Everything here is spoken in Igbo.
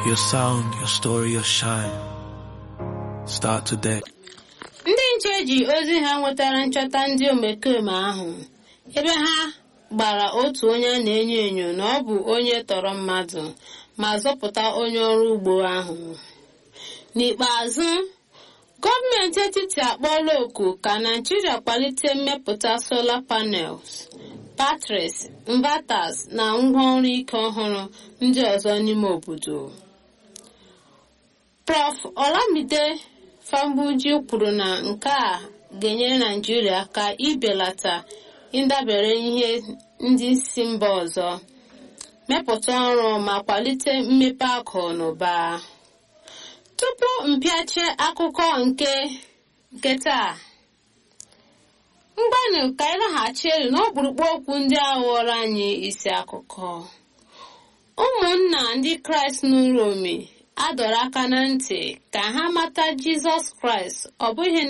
Your sound, your story, your shine. Start today. ndị nche ji ozi ha nwetara nchọta ndị omekome ahụ ebe ha gbara otu onye a na-enyo enyo na ọ bụ onye tọrọ mmadụ ma zọpụta onye ọrụ ugbo ahụ n'ikpeazụ gọọmenti etiti akpọọla oku ka naijiria kwalite mmepụta solar panels batteries inverters na ngwaọrụ ike ọhụrụ ndị ọzọ n'ime obodo prof olamide fambuji kwuru na nke a ga-enyere naijiria aka ibelata ịdabere ihe ndị si mba ọzọ mepụta ọrụ ma kwalite mmepe akụ na ụba tupu mpịache akụkọ nke nke taa mgbanụ ka anyị laghachi elu n'ọkpụrụkpụ okwu ndị a ghọrọ anyị isi akụkọ ụmụnna ndị kraịst n'ụlọ ome a dọrọ aka na ntị ka ha mata jizọs kraịst ọ bụghị